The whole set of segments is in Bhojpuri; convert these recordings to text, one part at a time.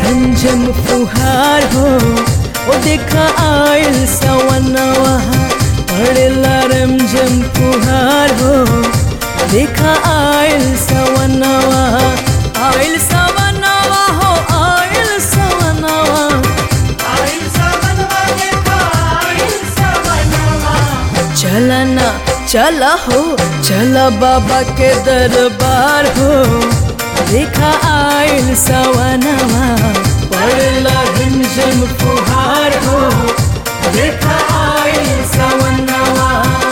झमझम फुहार हो ओ देखा आयल सवनवा पड़ेला रमझम फुहार हो देखा आयल सवनवा आयल सवनवा हो आयल सवनवा चला ना चला हो चला बाबा के दरबार हो देखा आयल सवनवा पड़ला झमझम फुहार हो देखा आयल सवनवा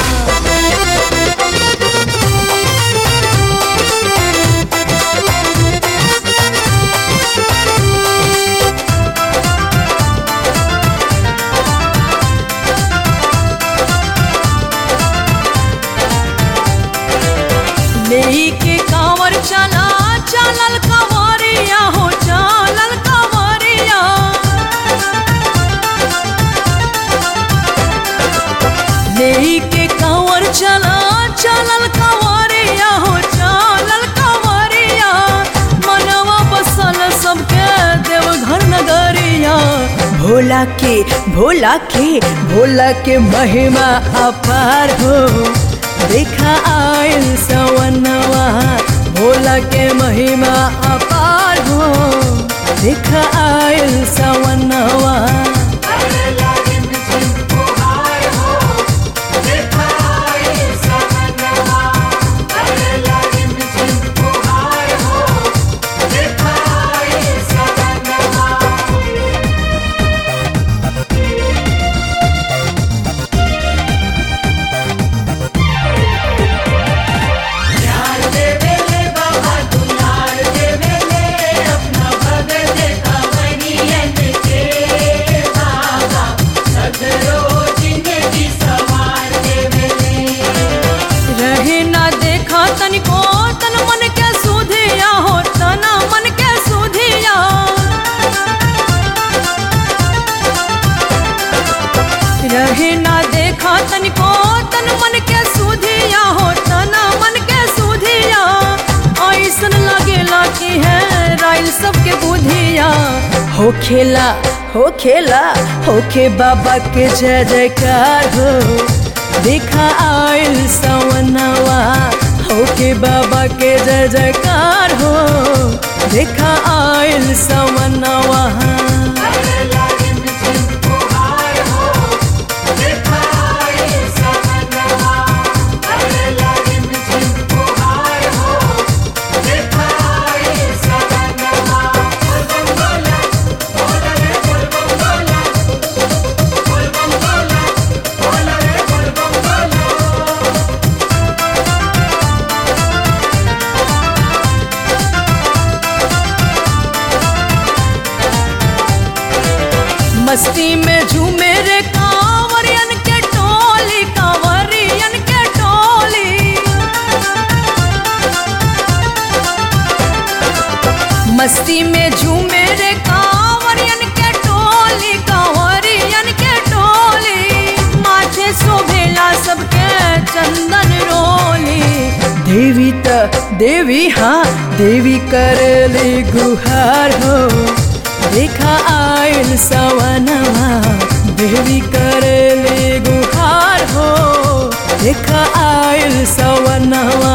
लेई के कांवर चला चलल कंवरिया हो चलल कंवरिया लेई के कांवर चला चलल कंवरिया हो चलल कंवरिया मनवा बसल सबके देवघर नगरिया भोला के भोला के भोला के महिमा अपार हो देखा आयल सवनवा भोला के महिमा अपार हो देखा आयल सवनवा रहे ना देखा तनिको तन मन के सुधिया हो तना मन के सुधिया रहे ना देखा तनिको तन मन के सुधिया हो तना मन के सुधिया ऐसन लगेला कि है राइल सबके बुधिया हो खेला हो खेला हो के बाबा के जय जयकार हो देखा आयल सवनवा हो के बाबा के जय जयकार हो देखा आयल सवनवा मस्ती में झूमे रे कांवरियन के टोली कांवरियन के टोली मस्ती में झूमे रे कांवरियन के टोली कांवरियन के टोली माथे शोभेला सबके चंदन रोली देवी त देवी हाँ देवी करली गुहार हो देखा आयल सवनवा देवी करले गुहार हो देखा आयल सवनवा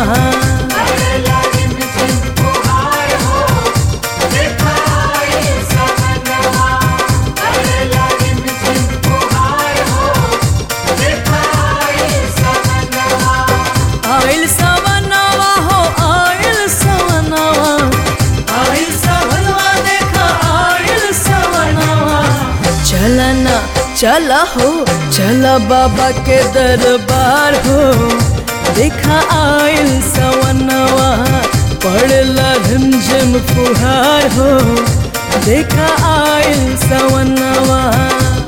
आयल सवनवा हो आयल सवनवा आयल सवनवा देखा आयल सवनवा चला ना चला हो चला बाबा के दरबार हो देखा आयल सवनवा पड़ला झमझम फुहार हो देखा आयल सवनवा